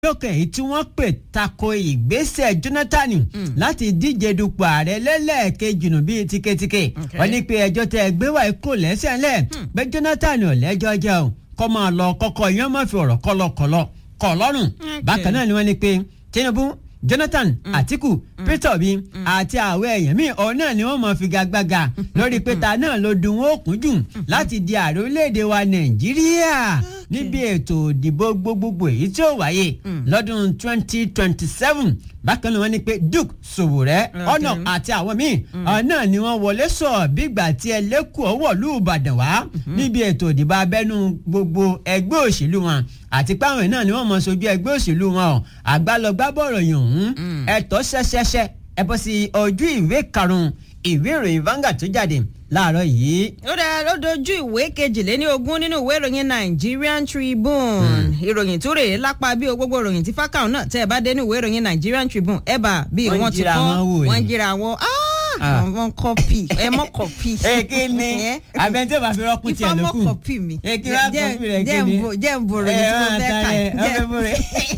lókè èyí tí wọ́n pè tako ìgbésẹ̀ Jonathan láti díje dupò ààrẹ lẹ́lẹ́ẹ̀kejì nù bíi tíketíke wọ́n ní pé ẹjọ́ tẹ ẹgbẹ́ wà kò lẹ́sẹ̀ ńlẹ̀ pé Jonathan ò lẹ́jọ́ jẹ́ o kọ́ máa lọ kọ́kọ́ yẹn má fi ọ̀rọ̀ kọ́lọ́kọ́lọ́ kọ́ lọ́rùn bákan náà ni wọ́n ní pé Tinubu Jonathan mm. Atiku mm. Peter Obi àti àwọn èèyàn míì ọ̀hún náà ni wọ́n mọ̀ figagbága lórí pété náà ló dùn wọ́n kún jù láti di ààrẹ orílẹ̀-èdè wa Nàìjíríà níbi ètò ìdìbò gbogbogbò èyí tí ó wáyé lọ́dún twenty twenty seven bákan náà wọ́n ní pé Duke Sowore ọ̀nà àti àwọn míì ọ̀hún náà ni wọ́n wọlé sọ bígbà tí ẹlẹ́kùn ọwọ́ lù Ìbàdàn wá níbi ètò ìdìbò abẹ́nú gbogbo ẹgbẹ́ òṣèlú wọn àti páwọn náà ni wọ́n mọ̀ sojú ẹgbẹ́ òṣèlú wọn ọ̀ àgbàlọ́gbàbọ̀rọ̀ yòó ọ̀hún ẹ̀tọ́ ṣẹṣẹṣẹ ẹ bọ́ sí ojú ìwé karùn-ún ìwé ìròyìn Vanguard tó jáde láàárọ̀ yìí. ó dáa ló dojú ìwé kejìléní ogún nínú ìwé ìròyìn Nigerian Tribune ìròyìn tó rèé lápá bí o gbogbo ìròyìn tí fákàwọn náà tẹ́ ẹ bá dé ní ìwé ìròyìn Nigerian Tribune ẹ bá bí wọ́n ti kọ́ wọ́n jíra wọn àwọn kọpì ẹ mọ kọpì. ẹ kí ni abẹ́ntẹ́ bá fi rọ́pù tiẹ̀ lókù ìfọwọ́ kọpì mi ẹ kí wá kọpì rẹ kí ni jẹ́ ń bòrò ní tí mo fẹ́ kà jẹ́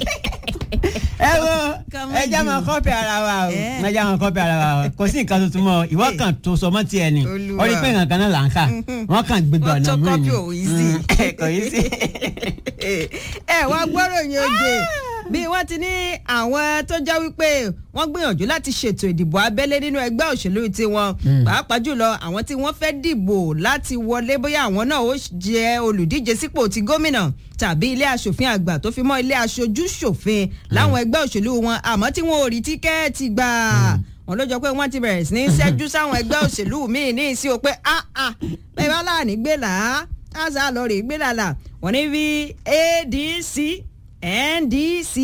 ẹ wo ẹ jẹ́ máa kọ́pì ara wa o ẹ jẹ́ máa kọ́pì ara wa o kò sí nǹkan tuntun mọ́ ìwọ kan tó sọ mọ́ tiẹ̀ ni ó rí pé nǹkan kan náà là ń kà wọ́n kàn gbégbé ọ̀nà mú photocopy ò yí sí. kò yí sí. ẹ wá gbọ́rọ̀ yín oje bí wọ́n ti ní àwọn tó jẹ́ wípé wọ́n gbìyànjú láti ṣètò ìdìbò abẹ́lé nínú ẹgbẹ́ òṣèlú tiwọn pàápàá jùlọ àwọn tí wọ́n fẹ́ dìbò láti wọlé bóyá àwọn náà ó jẹ́ olùdíje sípò ti gómìnà tàbí ilé aṣòfin àgbà tó fi mọ́ ilé aṣojú ṣòfin láwọn ẹgbẹ́ òṣèlú wọn àmọ́ tí wọn ò rí tíkẹ́ẹ̀tì gbà wọn ló jọ pé wọ́n ti bẹ̀rẹ̀ sí ní ṣẹ́jú sáwọn ẹgbẹ́ òṣèlú míì ní ìsí o pé ah ah bẹ́ẹ̀ bá láàánú gbé là á àṣà lọ rè gbé làlà wọ́n ní bí ADC NDC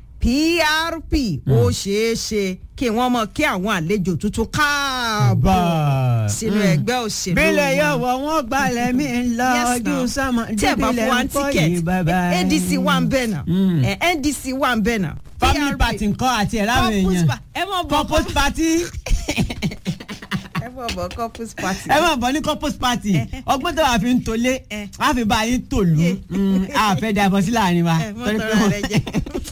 PRP ó ṣeé ṣe kí wọ́n mọ̀ kí àwọn àlejò tuntun káàbọ̀ sínú ẹgbẹ́ òṣèlú wọn. bílẹ̀ yóò wọ wọ́n gbalẹ̀ mi lọ ojú sọmọ dídílẹ̀ ń pọ̀ yìí bàbá ADC wà ń bẹ̀ náà NDC wà ń bẹ̀ náà. family party nǹkan àti ẹ̀ láwọn èèyàn ẹ mọ̀ bọ̀ corpus party ẹ mọ̀ bọ̀ corpus party. ẹ mọ̀ bọ̀ ní corpus party ọgbọ́n tó wà fi ń tolé wà fi bá yín tòlú àfẹ́ dàbọ̀ sí láàrin wa. ẹ mọ̀ tọrọ rẹ jẹ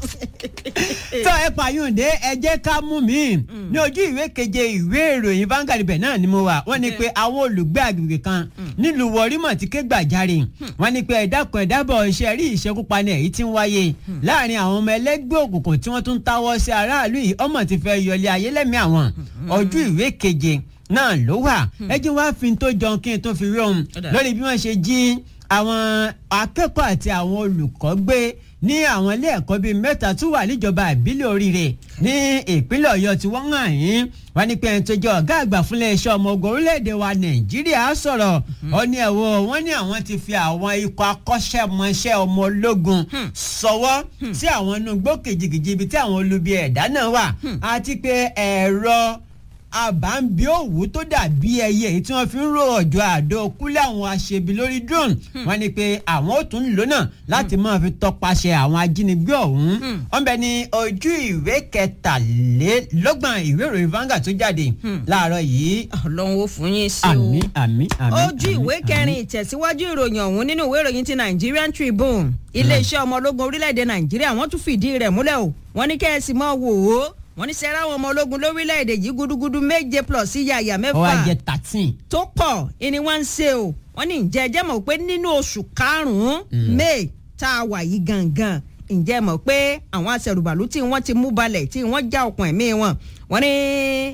tó ẹ pààyàndé ẹ jẹ́ ká mú mi ní ojú ìwé keje ìwé ìròyìn Vanguard ibẹ̀ náà ni mo wà wọ́n ní pé àwọn olùgbé agbègbè kan nílùú wọrímọ̀ ti ké gbàjarè wọ́n ní pé ẹ̀dákun ẹ̀dábọ̀ iṣẹ́ rí ìṣekúpani èyí tí ń wáyé láàrin àwọn ọmọ ẹlẹ́gbẹ́ òkùnkùn tí wọ́n tún táwọ́ sí aráàlú yìí ọmọ ti fẹ́ yọlé ayé lẹ́mí àwọn ojú ìwé keje náà ló wà ẹ jẹ́ wá fi tó jọ kí n tó fi rí ohun lórí bí wọ́n ṣe jí àwọn akẹ́kọ̀ọ́ àti àwọn olùkọ́ gbé ní àwọn ilé ẹ̀kọ́ bíi mẹ́ta tó wà níjọba ìbílẹ̀ oríire ní ìpínlẹ̀ ọ̀yọ́ tí wọ́n hàn yín wọ́n ní pé ẹni tó jẹ́ ọ̀gá àgbà fúnlẹ̀ iṣẹ́ ọmọ ogun orílẹ̀-èdè wa nàìjíríà sọ̀rọ̀ ó ní ẹ̀wọ̀ wọ́n ní àwọn ti fi àwọn ikọ̀ akọ́ṣẹ́mọṣẹ́ ọmọ ológun sọwọ́ sí àwọn inú igbó kìjìkìjì ibi tí àwọn olubi ẹ̀dá náà wà àti pé ẹ̀rọ àbámbí òwú tó dàbí ẹyẹ èyí tí wọ́n fi ń rò ọ̀jọ̀ àdó kúlẹ̀ àwọn aṣebi lórí drone wọ́n ní pé àwọn ò tún lò náà láti máa fi tọpasẹ̀ àwọn ajínigbé ọ̀hún wọ́n bẹ ní ojú ìwé kẹtàlélọ́gbọ̀n ìwé ìròyìn Vanguard tó jáde láàárọ̀ yìí. Ọlọ́run ó fún yín sí o àmín àmín àmín. ojú ìwé kẹrin ìtẹ̀síwájú ìròyìn ọ̀hún nínú ìwé ìròyìn ti Nigerian Tribune iléeṣẹ́ ọmọ ológun orílẹ̀-èdè Nàìjíríà wọ́n tún fìdí rẹ̀ múlẹ̀ o wọ́n ní kẹ́ẹ̀sì mọ́ wò ó wọ́n ní sẹ́ra àwọn ọmọ ológun lórílẹ̀‐èdè yìí gúdúgúdú méje plus yàyà mẹ́fà. ó wá jẹ thirteen. tó pọ̀ ìní wọ́n ń ṣe o wọ́n ní ǹjẹ́ ẹjẹ́ mọ̀ pé nínú oṣù karùn-ún may tá a wà yìí gangan ǹjẹ́ mọ̀ pé àwọn aṣẹ̀rùbàlù tí wọ́n ti mú balẹ̀ tí wọ́n já okùn ẹ̀mí wọn wọ́n ní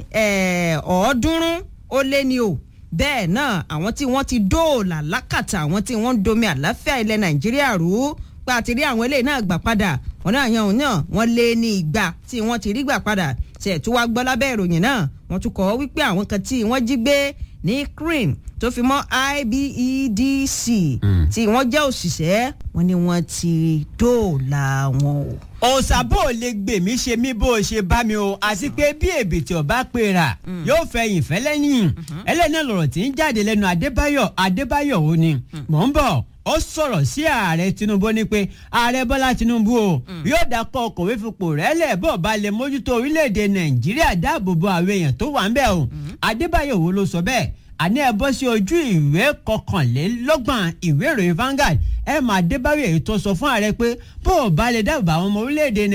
ọ̀ọ́dúnrún ó lé ní o bẹ́ẹ̀ náà àwọn tí wọ́n ti dóòlà lákàtà àwọn tí wọ́n ń domi àláfíà ilẹ̀ nàìjíríà rú pé àti rí àwọn eléyìí náà gbà padà wọn náà yan òun náà wọn lé ní ìgbà tí wọ́n ti rí gbà padà ṣe tó wá gbọ́ lábẹ́ ìròyìn náà wọ́n tún kọ́ wípé àwọn kan tí wọ́n jí gbé ní cream tó fi mọ́ IBEDC tí wọ́n jẹ́ òṣìṣẹ́ wọn ni wọ́n ti dóòlà wọn o. òṣàbò lè gbè mí ṣe mí bó o ṣe bá mi o àti pé bí èbìtì ọba pera yóò fẹ̀yìn fẹ́ lẹ́yìn ẹlẹ́ni lọ̀rọ̀ tí ń jáde lẹ́nu Adébáyọ̀ Adébáyọ̀ ò ní mò ń bọ̀ ó sọ̀rọ̀ sí ààrẹ Tinubu ní pé ààrẹ Bọ́lá Tinubu o yóò dákọ̀ ọkọ̀wé fipò rẹ̀ lẹ̀ bọ́ bá lè mójútó orílẹ̀-èdè Nàìjíríà dáàbò bo àwọn èèyàn tó wà ń bẹ̀ o Adébáyọ̀ wo ló sọ bẹ́ẹ̀ àní ẹ bọ́ sí ojú ìwé kọkànlélọ́gbọ̀n ìwé ìròyìn Vanguard ẹ máa Adébáyọ̀ èyí tó sọ fún ààrẹ pé bó o bá lè dáàbò àwọn ọmọ orílẹ̀-èdè